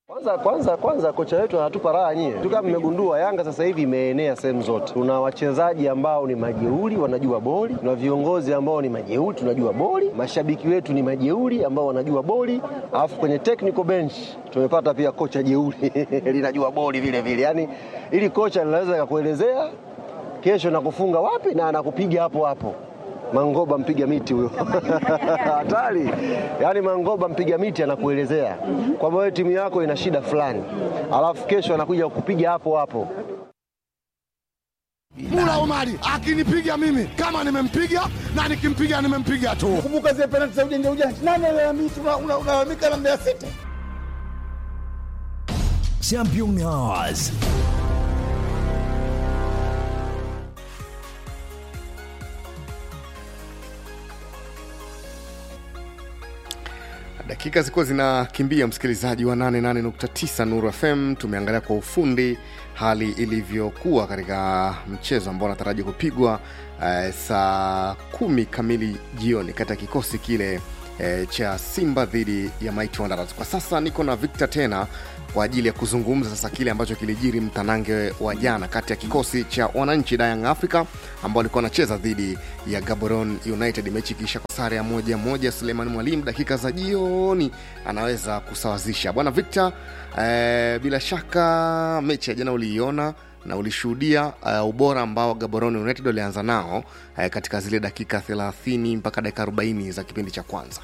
Kwanza kwanza kwanza kocha wetu anatupa raha nyie. Tu kama mmegundua Yanga sasa hivi imeenea sehemu zote. Tuna wachezaji ambao ni majeuri wanajua boli, tuna viongozi ambao ni majeuri tunajua boli, mashabiki wetu ni majeuri ambao wanajua boli, alafu kwenye technical bench tumepata pia kocha jeuri linajua boli vile vile. Yaani ili kocha linaweza kukuelezea kesho nakufunga wapi na anakupiga hapo hapo. Mangoba mpiga miti huyo hatari. Yaani Mangoba mpiga miti anakuelezea kwamba wewe timu yako ina shida fulani, alafu kesho anakuja kukupiga hapo hapo. Mula Omari akinipiga mimi kama nimempiga na nikimpiga nimempiga tu. Kumbuka zile penalti za ujanja ujanja, nani alalamika? Unalalamika na Mbeya City. Champion Hours. Dakika zilikuwa zinakimbia, msikilizaji wa 88.9 Nuru FM. Tumeangalia kwa ufundi hali ilivyokuwa katika mchezo ambao unataraji kupigwa eh, saa kumi kamili jioni kati ya kikosi kile eh, cha Simba dhidi ya Mighty Wanderers. Kwa sasa niko na Victor tena kwa ajili ya kuzungumza sasa kile ambacho kilijiri mtanange wa jana kati ya kikosi cha wananchi da Young Africa ambao walikuwa wanacheza dhidi ya Gaborone United, mechi ikiisha kwa sare ya moja moja. Suleiman Mwalimu dakika za jioni anaweza kusawazisha. Bwana Victor, eh, bila shaka mechi ya jana uliiona na ulishuhudia uh, ubora ambao Gaborone United walianza nao uh, katika zile dakika 30 mpaka dakika 40 za kipindi cha kwanza.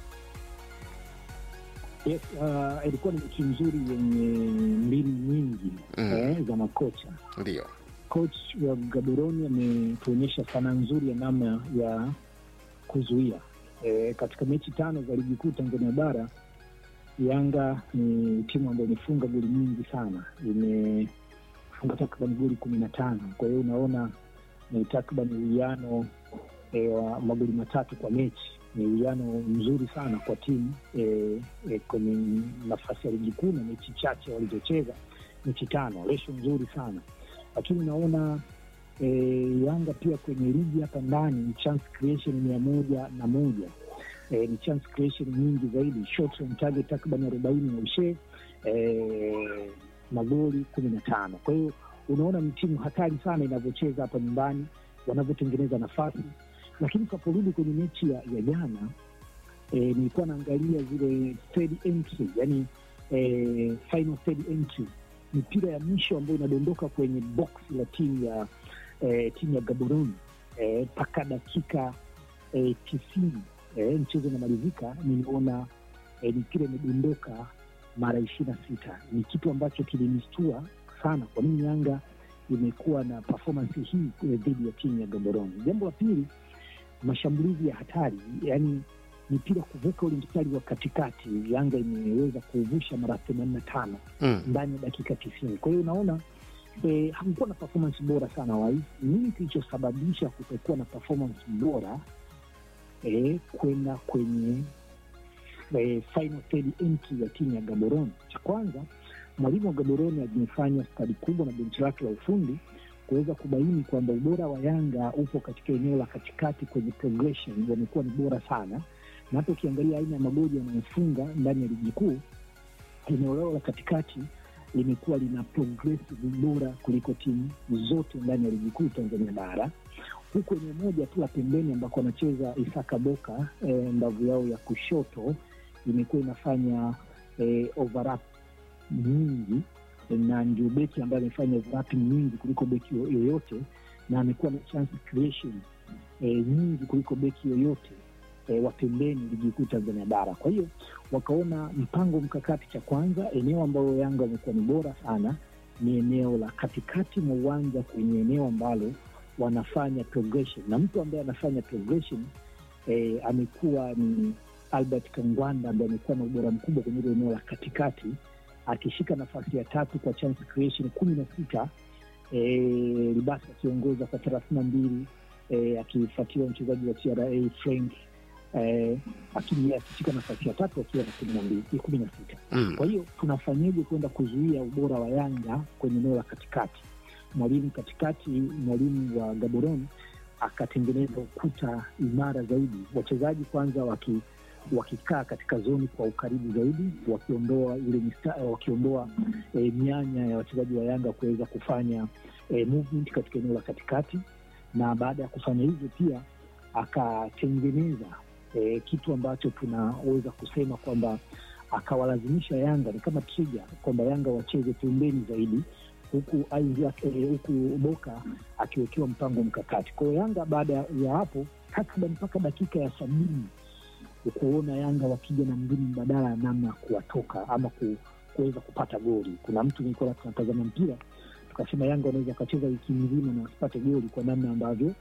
Yes, uh, ilikuwa ni mechi nzuri yenye mbinu nyingi Mm. eh, za makocha. Ndio Coach wa Gaborone ametuonyesha sanaa nzuri ya namna ya kuzuia eh, katika mechi tano za ligi kuu Tanzania bara Yanga ni timu ambayo imefunga goli nyingi sana, imefunga takriban goli kumi na tano. Kwa hiyo unaona ni takriban uwiano e, wa magoli matatu kwa mechi. Ni uwiano mzuri sana kwa timu e, e, kwenye nafasi ya ligi kuu na mechi chache walizocheza, mechi tano, resho nzuri sana lakini unaona e, Yanga pia kwenye ligi hapa ndani ni chance creation mia moja na moja e, ni chance creation nyingi zaidi, shots on target takriban arobaini na ushe e, magoli kumi na tano. Kwa hiyo unaona ni timu hatari sana inavyocheza hapa nyumbani, wanavyotengeneza nafasi. Lakini tunaporudi kwenye mechi ya, ya jana e, nilikuwa naangalia zile third entry, yani e, final third entry mipira ya mwisho ambayo inadondoka kwenye box la timu ya eh, timu ya Gaborone mpaka dakika eh, tisini eh, mchezo unamalizika, nimeona eh, mipira imedondoka mara ishirini na sita. Ni kitu ambacho kilinistua sana. Kwa nini Yanga imekuwa na performance hii eh, dhidi ya timu ya Gaborone? Jambo la pili, mashambulizi ya hatari, yani mipira kuvuka ule mstari wa katikati, Yanga imeweza kuvusha mara themanini na tano mm. ndani ya dakika tisini. Kwa hiyo unaona eh, hakukuwa na performance bora sana wai. Nini kilichosababisha kutokuwa na performance bora eh, kwenda kwenye eh, final third entry ya timu ya Gaborone? Cha kwanza, mwalimu wa Gaborone amefanya stadi kubwa na benchi lake la ufundi kuweza kubaini kwamba ubora wa Yanga upo katika eneo la katikati kwenye progression, wamekuwa ni bora sana, na hata ukiangalia aina ya magoli wanayofunga ndani ya ligi kuu eneo lao la katikati limekuwa lina progressive bora kuliko timu zote ndani ya ligi kuu Tanzania bara, huku eneo moja tu la pembeni ambako wanacheza Isaka Boka e, mbavu yao ya kushoto imekuwa inafanya e, overlap nyingi na ndio beki ambaye amefanya overlapping nyingi kuliko beki yo- yoyote na amekuwa na chance creation e, nyingi kuliko beki yoyote e, wa pembeni ligi kuu Tanzania bara. Kwa hiyo wakaona mpango mkakati, cha kwanza, eneo ambalo Yanga wamekuwa ni bora sana ni eneo la katikati mwa uwanja, kwenye eneo ambalo wanafanya progression, na mtu ambaye anafanya progression eh, amekuwa ni Albert Kangwanda ambaye amekuwa na ubora mkubwa kwenye ile eneo la katikati, akishika nafasi ya tatu kwa chance creation kumi na sita eh, Libasi akiongoza kwa thelathini na mbili eh, akifuatiwa mchezaji wa TRA Frank eh, lakini yeye akishika nafasi ya tatu akiwa na kumi na mbili kumi na sita. Mm. Kwa hiyo tunafanyeje kwenda kuzuia ubora wa Yanga kwenye eneo la katikati? Mwalimu katikati, mwalimu wa Gaborone akatengeneza ukuta imara zaidi, wachezaji kwanza waki wakikaa katika zoni kwa ukaribu zaidi, wakiondoa ile mista, wakiondoa eh, mianya ya wachezaji wa Yanga kuweza kufanya eh, movement katika eneo la katikati, na baada ya kufanya hivyo pia akatengeneza eh, kitu ambacho tunaweza kusema kwamba akawalazimisha Yanga ni kama trigger kwamba Yanga wacheze pembeni zaidi huku Isaac, eh, huku Boka akiwekewa mpango mkakati. Kwa hiyo Yanga baada ya hapo takriban mpaka dakika ya sabini kuona Yanga wakija na mbinu mbadala ya namna ya kuwatoka ama ku, kuweza kupata goli. Kuna mtu nilikuwa tunatazama mpira tukasema Yanga wanaweza wakacheza wiki nzima na wasipate goli kwa namna ambavyo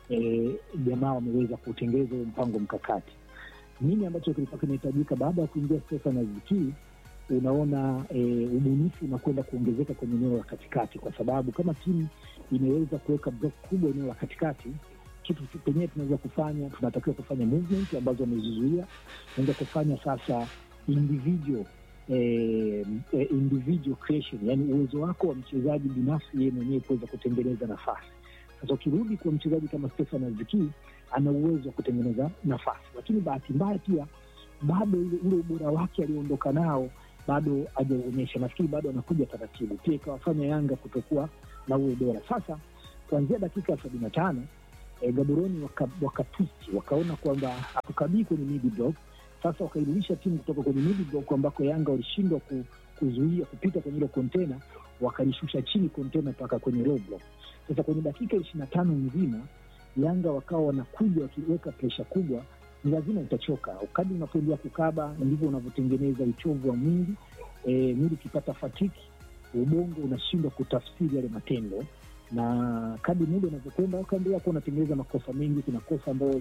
jamaa eh, wameweza kutengeneza huo mpango mkakati. Nini ambacho kilikuwa kinahitajika baada ya kuingia Stefan Aziki? Unaona e, ubunifu unakwenda kuongezeka kwenye eneo la katikati, kwa sababu kama timu imeweza kuweka block kubwa eneo la katikati, kitu penyewe tunaweza kufanya, tunatakiwa kufanya movement ambazo wamezizuia. Tunaweza kufanya sasa individual eh, eh, individual creation, yani uwezo wako wa mchezaji binafsi yeye mwenyewe kuweza kutengeneza nafasi. Sasa ukirudi kwa mchezaji kama Stefan Aziki ana uwezo wa kutengeneza nafasi, lakini bahati mbaya pia bado ule ubora wake alioondoka nao bado hajauonyesha. Nafikiri bado anakuja taratibu, pia ikawafanya Yanga kutokuwa na ule ubora. Sasa kuanzia dakika ya sabini na tano e, Gaboroni wakatusti waka wakaona kwamba hatukabii kwenye mid block. Sasa wakairudisha timu kutoka kwenye mid block ambako Yanga walishindwa ku, kuzuia kupita kwenye ile kontena, wakalishusha chini kontena mpaka kwenye low block. Sasa kwenye dakika ishirini na tano nzima Yanga wakawa wanakuja wakiweka presha kubwa ni lazima utachoka. Kadri unapoendelea kukaba ndivyo unavyotengeneza uchovu wa mwingi. E, mwili ukipata fatiki, ubongo unashindwa kutafsiri yale matendo, na kadri muda unavyokwenda wakaendelea kuwa unatengeneza makosa mengi. Kuna kosa ambayo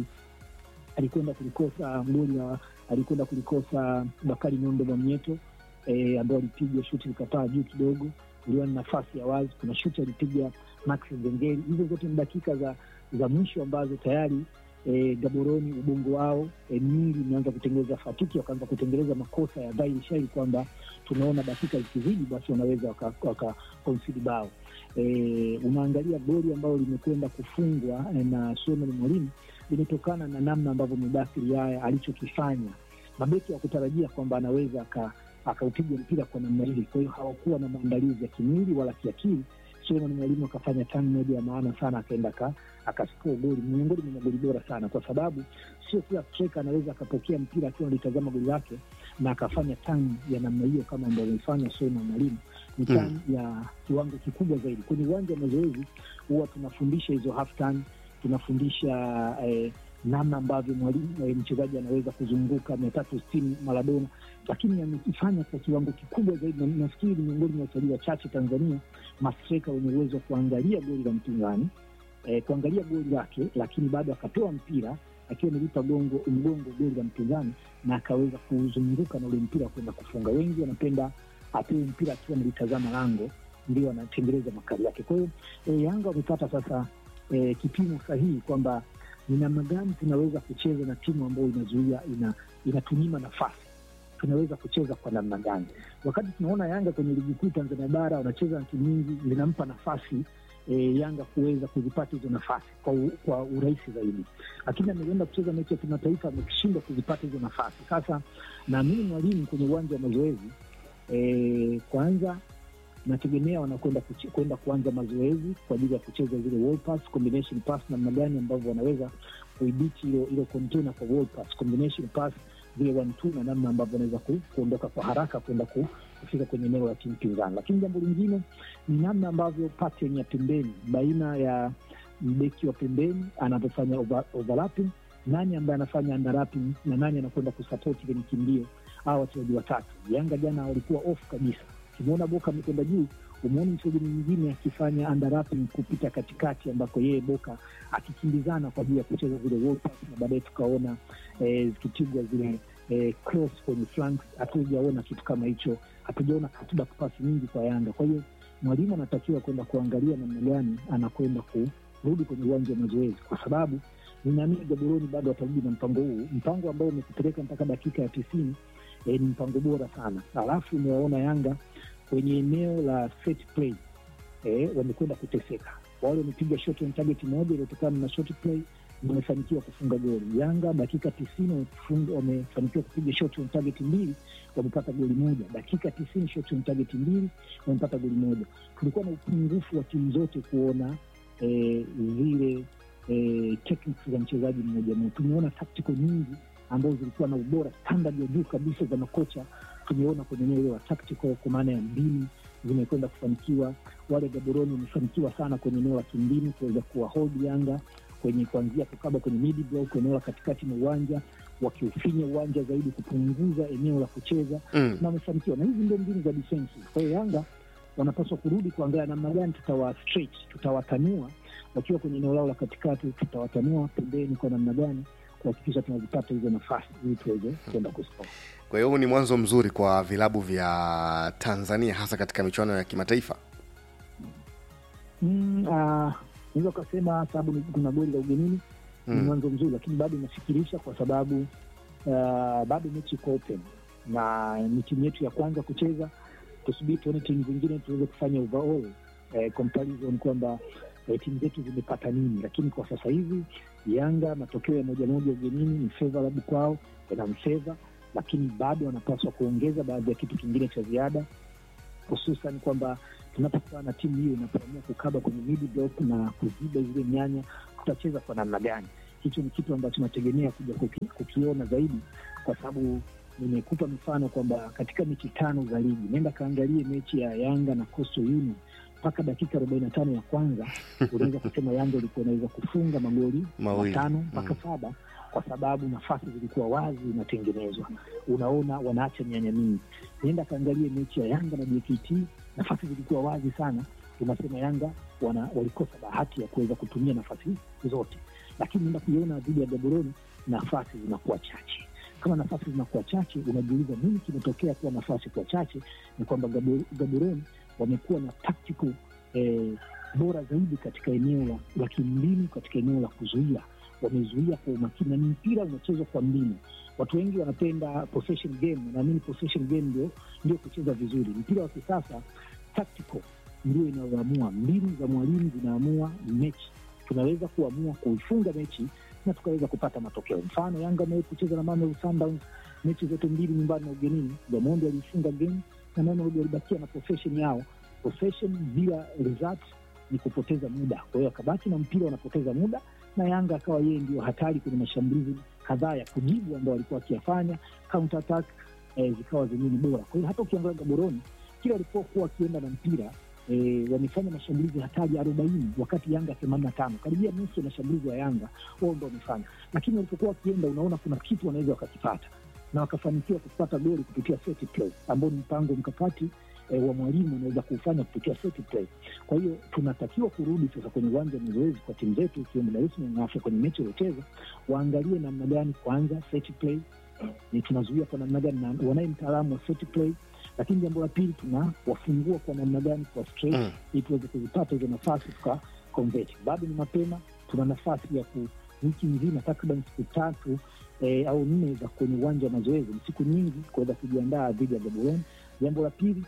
alikwenda kulikosa mgoli, alikwenda kulikosa Bakari Nondo Mwamnyeto e, ambao alipiga shuti likapaa juu kidogo, iliwa ni nafasi ya wazi. Kuna shuti alipiga Max Nzengeli. Hizo zote ni dakika za za mwisho ambazo tayari E, Gaboroni ubongo wao e, mili imeanza kutengeneza fatiki, wakaanza kutengeneza makosa ya dhahiri shahiri kwamba tunaona dakika zikizidi basi wanaweza wakakonsidi waka bao. E, unaangalia goli ambayo limekwenda kufungwa e, na Suleiman Mwalimu limetokana na namna ambavyo Mudasiri haya alichokifanya. Mabeki wa kutarajia kwamba anaweza akaupiga mpira kwa namna hili, kwa hiyo hawakuwa na maandalizi ya kimwili wala kiakili. Suleiman Mwalimu akafanya tani moja ya maana sana, akaenda akaskoa goli miongoni mwa magoli bora sana, kwa sababu sio kila striker anaweza akapokea mpira akiwa analitazama goli lake na akafanya tani ya namna hiyo kama ambavyo amefanya Suleiman Mwalimu. Ni tani mm. ya kiwango kikubwa zaidi. Kwenye uwanja wa mazoezi huwa tunafundisha hizo half time, tunafundisha eh, namna ambavyo mwalimu eh, mchezaji anaweza kuzunguka mia tatu sitini Maradona, lakini amekifanya kwa kiwango kikubwa zaidi. Nafikiri miongoni mwa wachezaji wachache Tanzania mastreka wenye uwezo wa kuangalia goli la mpinzani eh, kuangalia goli lake, lakini bado akatoa mpira akiwa amelipa gongo mgongo goli la mpinzani na akaweza kuzunguka na ule mpira kwenda kufunga. Wengi wanapenda apewe mpira akiwa analitazama lango, ndio anatengeneza makali yake. Kwa hiyo eh, Yanga wamepata sasa eh, kipimo sahihi kwamba ni namna gani tunaweza kucheza na timu ambayo inazuia ina, inatunyima nafasi tunaweza kucheza kwa namna gani? Wakati tunaona Yanga kwenye ligi kuu Tanzania bara wanacheza na timu nyingi, zinampa nafasi e, Yanga kuweza kuzipata hizo nafasi kwa, u, kwa urahisi zaidi, lakini ameenda kucheza mechi ya kimataifa ameshindwa kuzipata hizo nafasi. Sasa naamini mwalimu kwenye uwanja wa mazoezi e, kwanza nategemea wanakwenda kwenda kuanza mazoezi kwa ajili ya kucheza zile wall pass, combination pass, namna gani ambavyo wanaweza kuidhibiti hilo hilo container kwa wall pass, combination pass vile one two, na namna ambavyo wanaweza ku, kuondoka kwa haraka kwenda ku, kufika kwenye eneo la timu pinzani. Lakini jambo lingine ni namna ambavyo pattern ya pembeni baina ya mbeki wa pembeni anavyofanya over, overlapping, nani ambaye anafanya underlapping na nani anakwenda kusapoti kwenye kimbio, au wachezaji watatu. Yanga jana walikuwa off kabisa Ukimwona Boka amekwenda juu, umeona mchezaji mwingine akifanya underlapping kupita katikati, ambako yeye Boka akikimbizana kwa ajili ya kucheza zile wall pass, na baadaye tukaona eh, zikipigwa zile eh, cross kwenye flanks. Hatujaona kitu kama hicho, hatujaona katuba pasi nyingi kwa Yanga. Kwa hiyo mwalimu anatakiwa kwenda kuangalia namna gani anakwenda kurudi kwenye uwanja wa mazoezi, kwa sababu ninaamini Gaboroni bado atarudi na mpango huu, mpango ambao umekupeleka mpaka dakika ya tisini. Eh, ni mpango bora sana. Alafu umewaona Yanga kwenye eneo la set play eh, wamekwenda kuteseka. Wale wamepiga shot on target moja iliyotokana na shot play wamefanikiwa kufunga goli. Yanga dakika tisini wamefunga- wamefanikiwa kupiga shot on target mbili, wamepata goli moja. Dakika tisini shot on target mbili, wamepata goli moja. Tulikuwa na upungufu wa timu zote kuona eh, zile eh, techniques za mchezaji mmoja mmoja. Tumeona tactical nyingi ambazo zilikuwa na ubora standard ya juu kabisa za makocha tumeona kwenye eneo hilo la tactical, kwa maana ya mbinu zimekwenda kufanikiwa. Wale Gaboroni wamefanikiwa sana kwenye eneo la kimbinu kuweza kuwahold Yanga kwenye kuanzia kukaba kwenye mid block, eneo la katikati mwa uwanja, wakiufinya uwanja zaidi, kupunguza eneo la kucheza Mm. na wamefanikiwa, na hizi ndio mbinu za defense. Kwa hiyo Yanga wanapaswa kurudi kuangalia namna gani tutawa stretch, tutawatanua wakiwa kwenye eneo lao la katikati, tutawatanua pembeni kwa namna gani kuhakikisha tunazipata hizo nafasi ili tuweze kwenda kuscore. Kwa hiyo huu ni mwanzo mzuri kwa vilabu vya Tanzania hasa katika michuano ya kimataifa. Mm, ah, naweza ukasema sababu ni- kuna goli la ugenini ni Mm. mwanzo mzuri, lakini bado inafikirisha kwa sababu ah, bado mechi iko open na ni timu yetu ya kwanza kucheza. Tusubiri tuone timu zingine tuweze kufanya overall eh, comparison kwamba eh, timu zetu zimepata nini, lakini kwa sasa hivi Yanga matokeo ya moja moja ugenini ni favorable kwao, yanamfeva, lakini bado wanapaswa kuongeza baadhi ya kitu kingine cha ziada hususan kwamba tunapokuwa na timu hiyo inapoamua kukaba kwenye mid block na kuziba zile nyanya, tutacheza kwa namna gani? Hicho ni kitu ambacho nategemea kuja kuki, kukiona zaidi, kwa sababu nimekupa mifano kwamba katika mechi tano za ligi, nenda kaangalie mechi ya Yanga na Coastal Union mpaka dakika arobaini na tano ya kwanza unaweza kusema Yanga ilikuwa inaweza kufunga magoli Mawili. matano mpaka saba kwa sababu nafasi zilikuwa wazi zinatengenezwa. Unaona wanaacha nyanya mingi. Nenda kaangalie mechi ya Yanga na JKT, nafasi zilikuwa wazi sana. Unasema Yanga wana, walikosa bahati ya kuweza kutumia nafasi zote, lakini nenda kuiona dhidi ya Gaborone, nafasi zinakuwa chache. Kama nafasi zinakuwa chache, unajiuliza nini kimetokea kuwa nafasi kuwa chache? Ni kwamba Gabo- Gaborone wamekuwa na tactical eh, bora zaidi katika eneo la, la kimbinu, katika eneo la kuzuia wamezuia kwa umakini na ni mpira unachezwa kwa mbinu. Watu wengi wanapenda possession game, naamini possession game ndio ndio kucheza vizuri. Mpira wa kisasa tactical ndio inayoamua, mbinu za mwalimu zinaamua mechi. Tunaweza kuamua kuifunga mechi na tukaweza kupata matokeo. Mfano, Yanga amewahi kucheza na Mamelodi Sundowns mechi zote mbili nyumbani na ugenini. Gamondi alifunga game na Mamelodi walibakia na possession yao. Possession bila result ni kupoteza muda. Kwa hiyo akabaki na mpira, wanapoteza muda na Yanga akawa yeye ndio hatari kwenye mashambulizi kadhaa ya kujibu ambayo walikuwa wakiyafanya counter attack eh, zikawa zenyewe ni bora. Kwa hiyo hata ukiangalia Gaboroni kila walipokuwa wakienda na mpira eh, wamefanya mashambulizi hatari arobaini wakati Yanga themanini na tano karibia nusu ya mashambulizi ya Yanga wao ndo wamefanya, lakini walipokuwa wakienda, unaona kuna kitu wanaweza wakakipata na wakafanikiwa kupata goli kupitia set play ambao ni mpango mkakati eh, wa mwalimu anaweza kuufanya kupitia set play. Kwa hiyo tunatakiwa kurudi sasa kwenye uwanja wa mazoezi kwa timu zetu ikiwemo Dar es Salaam na Afya kwenye mechi waliocheza, waangalie namna gani kwanza set play ni tunazuia kwa namna gani, na wanaye mtaalamu wa set play, lakini jambo la pili tunawafungua kwa namna gani kwa straight Mm. ili tuweze kuzipata hizo nafasi tuka convert. Bado ni mapema, tuna nafasi ya ku wiki nzima takriban siku tatu eh, au nne za kwenye uwanja wa mazoezi, ni siku nyingi kuweza kujiandaa dhidi ya Gaborone. Jambo la pili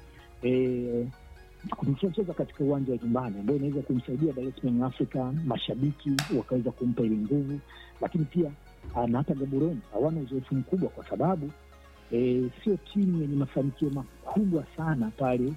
eh, tunacheza katika uwanja wa nyumbani ambao inaweza kumsaidia Dar es Salaam Africa, mashabiki wakaweza kumpa ile nguvu, lakini pia ah, na hata Gaborone hawana uzoefu mkubwa kwa sababu eh, sio timu yenye mafanikio makubwa sana pale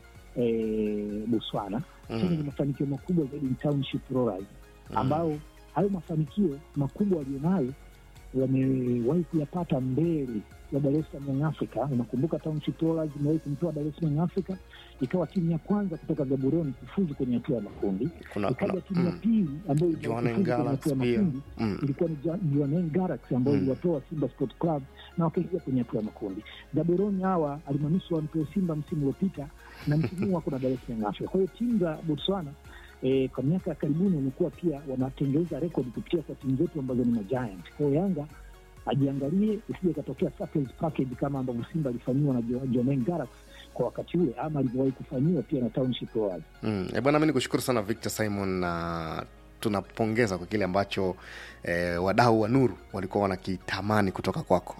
eh, Botswana. Timu yenye mafanikio makubwa zaidi ni Township Rollers ambao hayo mafanikio makubwa walionayo wamewahi kuyapata mbele ya Dar es Salaam Young Africa. Unakumbuka Township Rollers imewahi kumtoa Dar es Salaam Young Africa, ikawa timu ya kwanza kutoka Gaborone kufuzu kwenye hatua ya makundi. Kuna- Ikaja kuna- timu ya mm. pili ambayo ilifuzu Jwaneng kwenye Galaxy hatua ya pia. makundi Mm. ilikuwa ni Ja- Jwaneng Galaxy ambayo Mm. iliwatoa Simba Sport Club na wakaingia kwenye hatua ya makundi. Gaborone hawa alimanusu wampewa Simba msimu uliopita na msimu huu wako na Dar es Salaam Young Africa. Kwa hiyo timu za Botswana eh, kwa miaka ya karibuni wamekuwa pia wanatengeneza rekodi kupitia kwa timu zetu ambazo ni majiant. Kwa hiyo Yanga ajiangalie isije ikatokea surprise package kama ambavyo Simba alifanyiwa na Jo- Jwaneng Galaxy kwa wakati ule ama alivyowahi kufanyiwa pia na Township Rollers. Mm. E bwana, mi nikushukuru sana Victor Simon na tunapongeza kwa kile ambacho eh, wadau wa Nuru walikuwa wanakitamani kutoka kwako.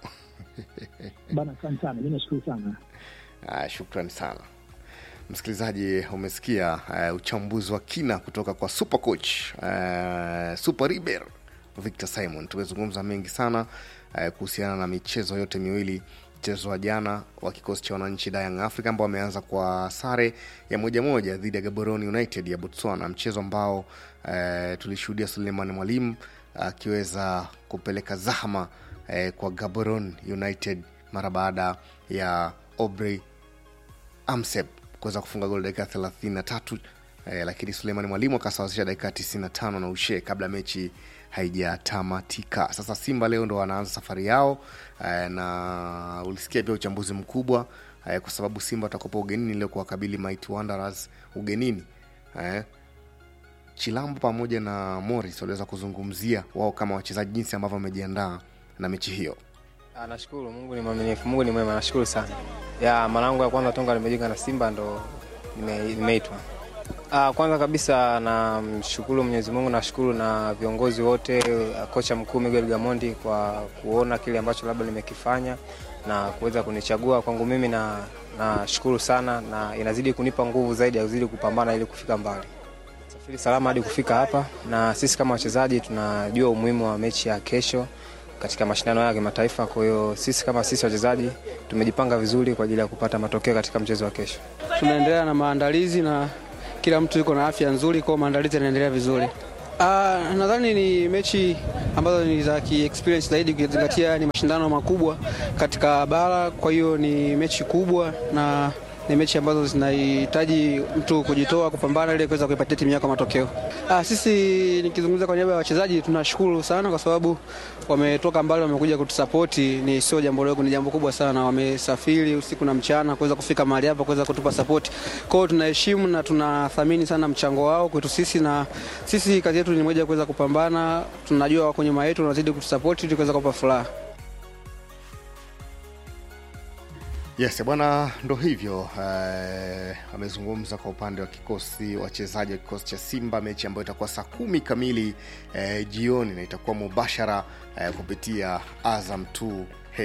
Bana, asante sana, mi nashukuru sana. Ah, shukrani sana msikilizaji, umesikia uh, uchambuzi wa kina kutoka kwa super coach uh, super riber Victor Simon. Tumezungumza mengi sana eh, kuhusiana na michezo yote miwili mchezo wa jana wa kikosi cha wananchi da Young Africa ambao wameanza kwa sare ya moja moja dhidi ya Gaborone United ya Botswana, mchezo ambao eh, tulishuhudia Suleiman Mwalimu akiweza kupeleka zahama eh, kwa Gaborone United mara baada ya Aubrey Amsep kuweza kufunga goli dakika thelathini na tatu eh, lakini Suleiman Mwalimu akasawazisha dakika 95 na ushe kabla mechi haijatamatika. Sasa Simba leo ndo wanaanza safari yao eh, na ulisikia pia uchambuzi mkubwa eh, kwa sababu Simba watakopa ugenini leo kuwakabili Mighty Wanderers ugenini eh, Chilambo pamoja na Morris waliweza kuzungumzia wao kama wachezaji jinsi ambavyo wamejiandaa na mechi hiyo. Ah, Nashukuru, Mungu ni mwaminifu, Mungu ni mwema, nashukuru sana. Ya mara yangu ya kwanza tonga nimejiunga na Simba ndo nime- nimeitwa. Ah, Kwanza kabisa namshukuru Mwenyezi Mungu, nashukuru na viongozi wote, ah, kocha mkuu Miguel Gamondi kwa kuona kile ambacho labda nimekifanya na kuweza kunichagua kwangu mimi, na nashukuru sana na inazidi kunipa nguvu zaidi ya kuzidi kupambana ili kufika mbali safiri salama hadi kufika hapa, na sisi kama wachezaji tunajua umuhimu wa mechi ya kesho katika mashindano ya kimataifa. Kwa hiyo sisi kama sisi wachezaji tumejipanga vizuri kwa ajili ya kupata matokeo katika mchezo wa kesho. tunaendelea na maandalizi na kila mtu yuko na afya nzuri, kwa hiyo maandalizi yanaendelea vizuri. Ah, nadhani ni mechi ambazo ni za kiexperience zaidi ukizingatia ni mashindano makubwa katika bara, kwa hiyo ni mechi kubwa na ni mechi ambazo zinahitaji mtu kujitoa kupambana ili kuweza kuipatia timu yako matokeo. Ah, sisi nikizungumza kwa niaba ya wachezaji tunashukuru sana kwa sababu wametoka mbali, wamekuja kutusapoti. Ni sio jambo dogo, ni jambo kubwa sana. Wamesafiri usiku na mchana kuweza kufika mahali hapa kuweza kutupa sapoti. Kwa hiyo tunaheshimu na tunathamini sana mchango wao kwetu sisi, na sisi kazi yetu ni moja, kuweza kupambana. Tunajua wako nyuma yetu, wanazidi kutusapoti ili kuweza kupa furaha. Yes bwana, ndo hivyo eh, amezungumza kwa upande wa kikosi wachezaji wa kikosi cha Simba, mechi ambayo itakuwa saa kumi kamili eh, jioni na itakuwa mubashara eh, kupitia Azam 2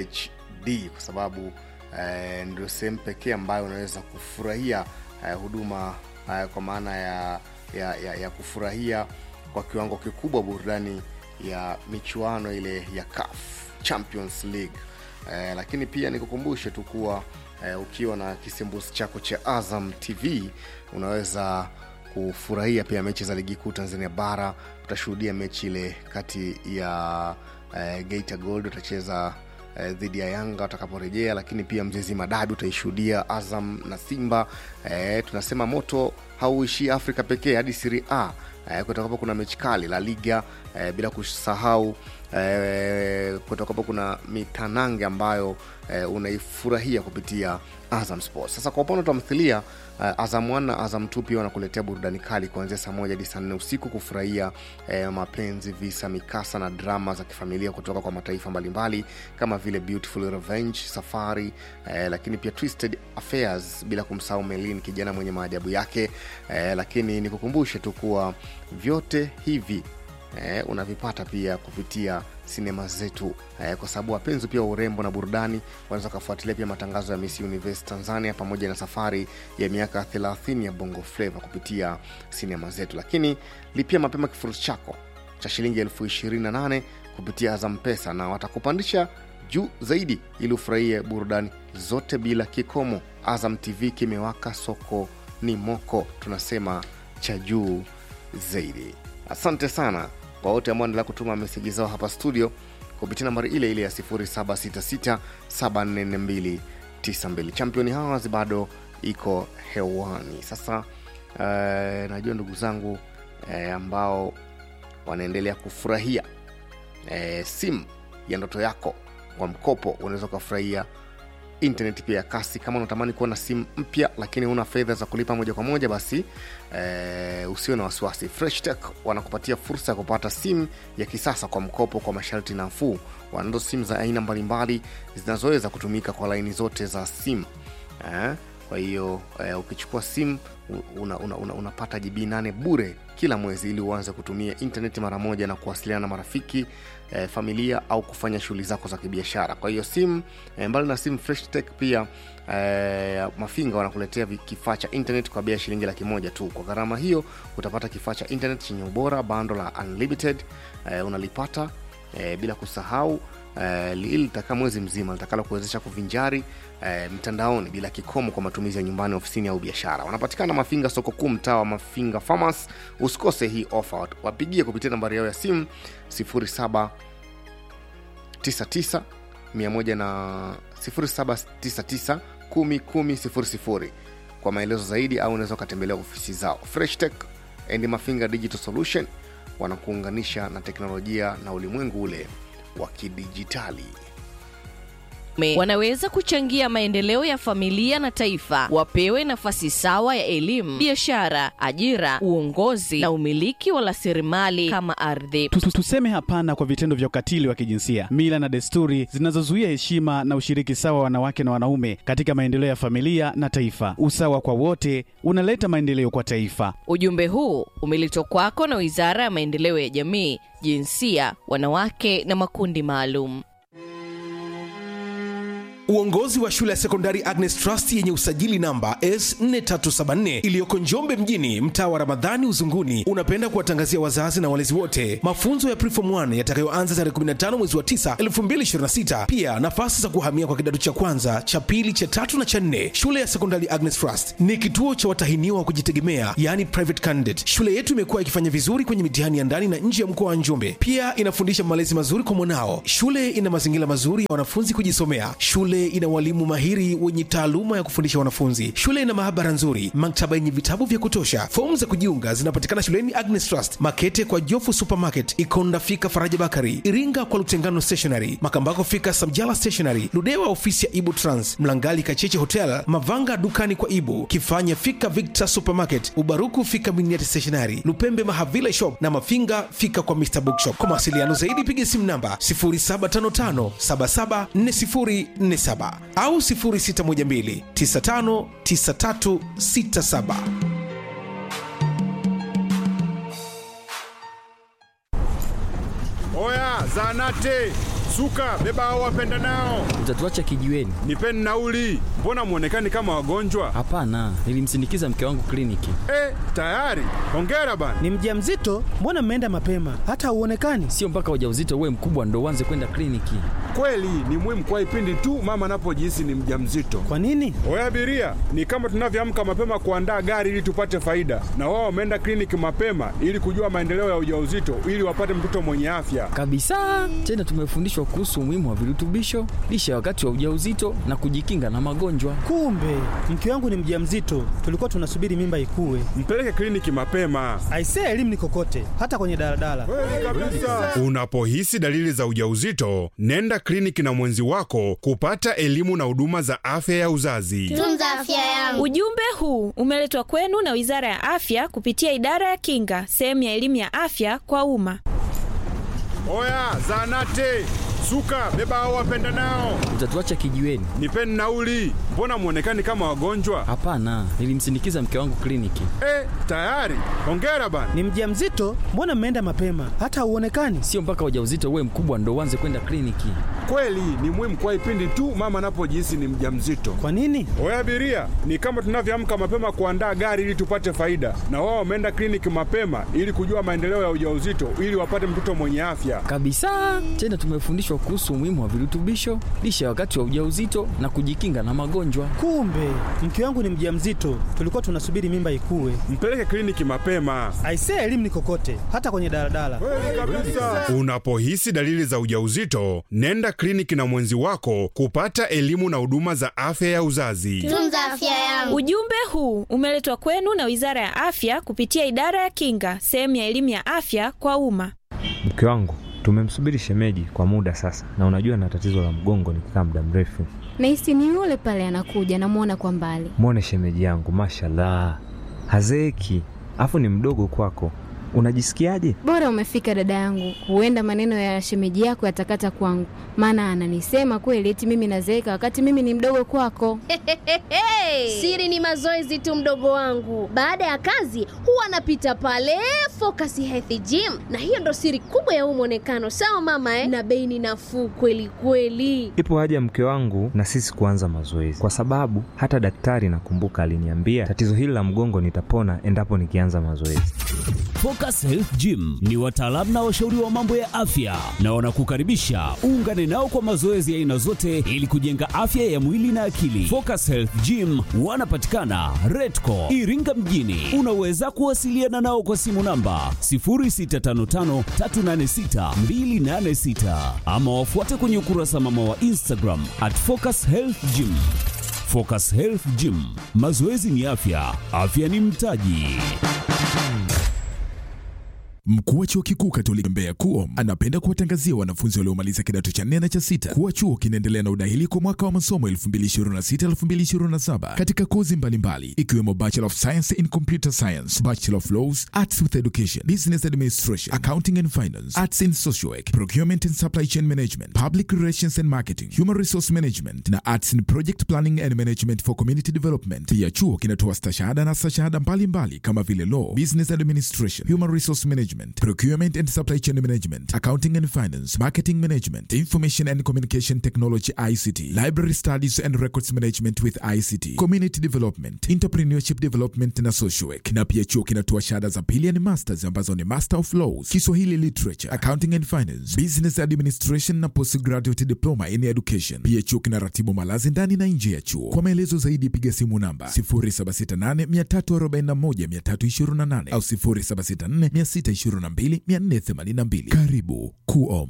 HD kwa sababu eh, ndio sehemu pekee ambayo unaweza kufurahia eh, huduma eh, kwa maana ya, ya, ya, ya kufurahia kwa kiwango kikubwa burudani ya michuano ile ya CAF Champions League eh, lakini pia nikukumbushe tu kuwa eh, ukiwa na kisimbuzi chako cha Azam TV unaweza kufurahia pia mechi za ligi kuu Tanzania bara. Utashuhudia mechi ile kati ya eh, Geita Gold utacheza eh, dhidi ya Yanga watakaporejea, lakini pia Mzezi Madabi utaishuhudia Azam na Simba. Eh, tunasema moto hauishii Afrika pekee hadi Serie A eh, kutakapo kuna mechi kali La Liga eh, bila kusahau eh, kutakapo kuna mitanange ambayo eh, unaifurahia kupitia Azam Sports. Sasa kwa upande wa tamthilia eh, Azam 1 na Azam 2 pia wanakuletea burudani kali kuanzia saa moja hadi saa nne usiku kufurahia eh, mapenzi, visa, mikasa na drama za kifamilia kutoka kwa mataifa mbalimbali kama vile Beautiful Revenge, Safari eh, lakini pia Twisted Affairs, bila kumsahau Melin, kijana mwenye maajabu yake eh, lakini nikukumbushe tu kuwa vyote hivi eh, unavipata pia kupitia sinema zetu eh, kwa sababu wapenzi pia wa urembo na burudani wanaweza ukafuatilia pia matangazo ya Miss Universe Tanzania pamoja na safari ya miaka 30 ya Bongo Flava kupitia sinema zetu, lakini lipia mapema kifurushi chako cha shilingi elfu ishirini na nane kupitia Azam Pesa na watakupandisha juu zaidi ili ufurahie burudani zote bila kikomo. Azam TV kimewaka, soko ni moko, tunasema cha juu zaidi. Asante sana kwa wote ambao endelea kutuma meseji zao hapa studio kupitia nambari ile ile ya 0766744292. Champion Hours bado iko hewani. Sasa eh, najua ndugu zangu eh, ambao wanaendelea kufurahia eh, simu ya ndoto yako kwa mkopo, unaweza ukafurahia internet pia ya kasi. Kama unatamani kuwa na simu mpya lakini una fedha za kulipa moja kwa moja, basi eh, usiwe na wasiwasi. Fresh Tech wanakupatia fursa ya kupata simu ya kisasa kwa mkopo kwa masharti nafuu. Wanazo simu za aina mbalimbali zinazoweza kutumika kwa laini zote za simu eh, kwa hiyo eh, ukichukua simu una, una, una, unapata GB 8 bure kila mwezi ili uanze kutumia intaneti mara moja na kuwasiliana na marafiki eh, familia au kufanya shughuli zako za kibiashara kwa hiyo simu eh, mbali na simu fresh tech pia eh, mafinga wanakuletea vi- kifaa cha internet kwa bei ya shilingi laki moja tu kwa gharama hiyo utapata kifaa cha internet chenye ubora bando la unlimited eh, unalipata eh, bila kusahau eh, li- ili litakaa mwezi mzima litakalo kuwezesha kuvinjari eh, mtandaoni bila kikomo kwa matumizi ya nyumbani ofisini au biashara wanapatikana mafinga soko kuu mtaa wa mafinga farmers usikose hii ofa wapigie kupitia nambari yao ya simu 07 99 100 na 0799 10 10 00 kwa maelezo zaidi au unaweza ukatembelea ofisi zao fresh tech and mafinga digital solution wanakuunganisha na teknolojia na ulimwengu ule wa kidijitali Me- wanaweza kuchangia maendeleo ya familia na taifa wapewe nafasi sawa ya elimu biashara ajira uongozi na umiliki wa rasilimali kama ardhi Tu- tu- Tuseme hapana kwa vitendo vya ukatili wa kijinsia, mila na desturi zinazozuia heshima na ushiriki sawa wa wanawake na wanaume katika maendeleo ya familia na taifa. Usawa kwa wote unaleta maendeleo kwa taifa. ujumbe huu umeletwa kwako na wizara ya maendeleo ya jamii jinsia wanawake na makundi maalum Uongozi wa shule ya sekondari Agnes Trust yenye usajili namba S4374 iliyoko Njombe mjini, mtaa wa Ramadhani Uzunguni, unapenda kuwatangazia wazazi na walezi wote mafunzo ya Preform 1 yatakayoanza tarehe 15 mwezi wa 9 2026. Pia nafasi za kuhamia kwa kidato cha kwanza, cha pili, cha tatu na cha nne. Shule ya sekondari Agnes Trust ni kituo cha watahiniwa wa kujitegemea, yani private candidate. Shule yetu imekuwa ikifanya vizuri kwenye mitihani ya ndani na nje ya mkoa wa Njombe. Pia inafundisha malezi mazuri kwa mwanao. Shule ina mazingira mazuri ya wanafunzi kujisomea. Shule ina walimu mahiri wenye taaluma ya kufundisha wanafunzi. Shule ina maabara nzuri, maktaba yenye vitabu vya kutosha. Fomu za kujiunga zinapatikana shuleni Agnes Trust, Makete kwa Jofu Supermarket, Ikonda fika Faraja Bakari, Iringa kwa Lutengano Stationery, Makambako fika Samjala Stationery, Ludewa ofisi ya Ibu Trans, Mlangali Kacheche Hotel, Mavanga dukani kwa Ibu, Kifanya fika Victor Supermarket, Ubaruku fika Miniati Stationery, Lupembe Mahavila Shop na Mafinga fika kwa Mr Bookshop. Kwa mawasiliano zaidi piga simu namba 0755774047 au 0612959367. Oya, zanate suka, beba hao wapenda nao, Utatuacha kijiweni? nipeni nauli. Mbona mwonekani kama wagonjwa? Hapana, nilimsindikiza mke wangu kliniki. Eh, tayari. Hongera bana. Ni mjamzito? Mbona mmeenda mapema? Hata hauonekani. Sio mpaka ujauzito uwe mkubwa ndo uanze kwenda kliniki. Kweli ni muhimu kwa ipindi tu mama anapojihisi ni mjamzito. Kwa nini? Oya abiria, ni kama tunavyoamka mapema kuandaa gari ili tupate faida, na wao wameenda kliniki mapema ili kujua maendeleo ya ujauzito ili wapate mtoto mwenye afya. Kabisa. Tena tumefundishwa kuhusu umuhimu wa virutubisho, lishe wakati wa ujauzito na kujikinga na magonjwa. Kumbe mke wangu ni mjamzito, tulikuwa tunasubiri mimba ikue. Mpeleke kliniki mapema. Aisee, elimu ni kokote, hata kwenye daladala. Unapohisi dalili za ujauzito, nenda kliniki na mwenzi wako kupata elimu na huduma za afya ya uzazi. Tunza afya yangu. Ujumbe huu umeletwa kwenu na Wizara ya Afya kupitia Idara ya Kinga, sehemu ya elimu ya afya kwa umma. Oya, zanate suka, beba hao wapenda nao, Utatuacha kijiweni? nipeni nauli. Mbona mwonekani kama wagonjwa? Hapana, nilimsindikiza mke wangu kliniki. Eh, tayari. Hongera bana. Ni mjamzito? Mbona mmeenda mapema? Hata hauonekani. Sio mpaka ujauzito uwe mkubwa ndo uanze kwenda kliniki. Kweli ni muhimu kwa ipindi tu mama anapojihisi ni mjamzito. Kwa nini? Oya abiria, ni kama tunavyoamka mapema kuandaa gari ili tupate faida, na wao wameenda kliniki mapema ili kujua maendeleo ya ujauzito ili wapate mtoto mwenye afya. Kabisa. Tena tumefundishwa kuhusu umuhimu wa virutubisho, lishe wakati wa ujauzito na kujikinga na magonjwa. Kumbe mke wangu ni mjamzito, tulikuwa tunasubiri mimba ikue. Mpeleke kliniki mapema. Aisee, elimu ni kokote, hata kwenye daladala. Unapohisi dalili za ujauzito, nenda kliniki na mwenzi wako kupata elimu na huduma za afya ya uzazi. Tunza afya yangu. Ujumbe huu umeletwa kwenu na Wizara ya Afya kupitia Idara ya Kinga, sehemu ya elimu ya afya kwa umma. Mke wangu tumemsubiri shemeji kwa muda sasa, na unajua na tatizo la mgongo nikikaa muda mrefu. Nahisi ni yule pale anakuja, namwona kwa mbali. Mwone shemeji yangu, mashallah, hazeeki, afu ni mdogo kwako. unajisikiaje? Bora umefika dada yangu, huenda maneno ya shemeji yako yatakata kwangu, maana ananisema kweli eti mimi nazeeka wakati mimi ni mdogo kwako. Siri ni mazoezi tu, mdogo wangu. Baada ya kazi huwa anapita pale Focus Health Gym, na hiyo ndo siri kubwa ya huu mwonekano. Sawa mama eh? Na bei ni nafuu kweli kweli. Ipo haja mke wangu na sisi kuanza mazoezi, kwa sababu hata daktari nakumbuka aliniambia tatizo hili la mgongo nitapona endapo nikianza mazoezi. Focus Health Gym ni wataalamu na washauri wa mambo ya afya na wanakukaribisha uungane nao kwa mazoezi ya aina zote ili kujenga afya ya mwili na akili. Focus Health Gym wanapatikana Redco Iringa mjini. Unaweza kuwasiliana nao kwa simu namba 0655386286 ama wafuate kwenye ukurasa mama wa Instagram at Focus Health Gym. Focus Health Gym, mazoezi ni afya, afya ni mtaji. Mkuu wa chuo kikuu Katoliki Mbeya KUOM anapenda kuwatangazia wanafunzi waliomaliza kidato cha nne na cha sita kuwa chuo kinaendelea na udahili kwa mwaka wa masomo 2026-2027 katika kozi mbalimbali ikiwemo Bachelor of Science in Computer Science, Bachelor of Laws, Arts with Education, Business Administration, Accounting and Finance, Arts in Social Work, Procurement and Supply Chain Management, Public Relations and Marketing, Human Resource Management na Arts in Project Planning and Management for Community Development. Pia chuo kinatoa stashahada na stashahada mbalimbali kama vile Law, Business Administration, Human Resource Management, Procurement and Supply Chain Management, Accounting and Finance, Marketing Management, Information and Communication Technology ICT, Library Studies and Records Management with ICT, Community Development, Entrepreneurship Development na Social Work. Na pia chuo kinatoa shahada za pili yani masters ambazo ni Master of Laws, Kiswahili Literature, Accounting and Finance, Business Administration na Postgraduate Diploma in Education. Pia chuo kinaratibu malazi ndani na nje ya chuo. Kwa maelezo zaidi piga simu namba 0768 341 328 au 0764 622 482. Karibu KUOM.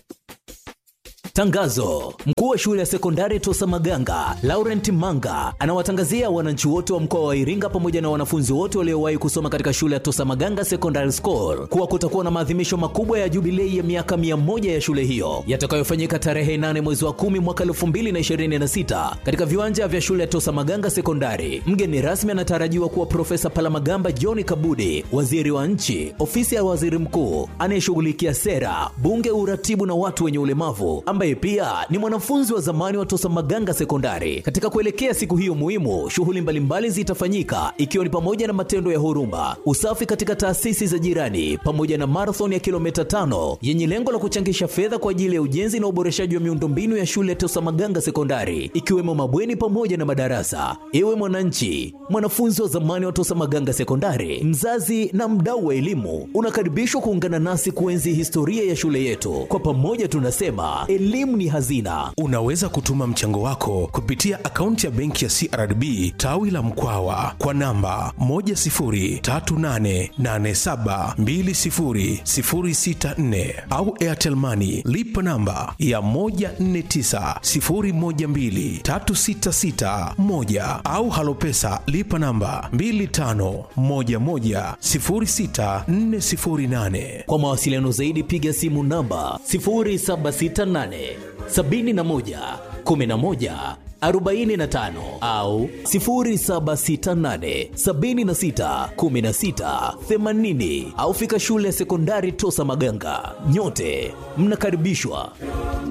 Tangazo: mkuu wa shule ya sekondari Tosa Maganga Laurent Manga anawatangazia wananchi wote wa mkoa wa Iringa pamoja na wanafunzi wote waliowahi kusoma katika shule ya Tosa Maganga Secondary School kuwa kutakuwa na maadhimisho makubwa ya jubilei ya miaka mia moja ya shule hiyo yatakayofanyika tarehe 8 mwezi wa 10 mwaka 2026 katika viwanja vya shule ya Tosa Maganga Sekondari. Mgeni rasmi anatarajiwa kuwa Profesa Palamagamba John Kabudi, waziri wa nchi, ofisi ya waziri mkuu anayeshughulikia sera, bunge, uratibu na watu wenye ulemavu ambaye pia ni mwanafunzi wa zamani wa Tosa Maganga Sekondari. Katika kuelekea siku hiyo muhimu, shughuli mbalimbali zitafanyika ikiwa ni pamoja na matendo ya huruma, usafi katika taasisi za jirani, pamoja na marathon ya kilomita tano yenye lengo la kuchangisha fedha kwa ajili ya ujenzi na uboreshaji wa miundombinu ya shule ya Tosa Maganga Sekondari, ikiwemo mabweni pamoja na madarasa. Ewe mwananchi, mwanafunzi wa zamani wa Tosa Maganga Sekondari, mzazi na mdau wa elimu, unakaribishwa kuungana nasi kuenzi historia ya shule yetu. Kwa pamoja tunasema elimu ni hazina. Unaweza kutuma mchango wako kupitia akaunti ya benki ya CRDB tawi la Mkwawa kwa namba 10388720064 au Airtel Money lipa namba ya 1490123661 au Halopesa lipa namba 25110648. Kwa mawasiliano zaidi piga simu namba 0768 71 11 45 au 0768 76 16 80 au fika shule ya sekondari Tosa Maganga. Nyote mnakaribishwa.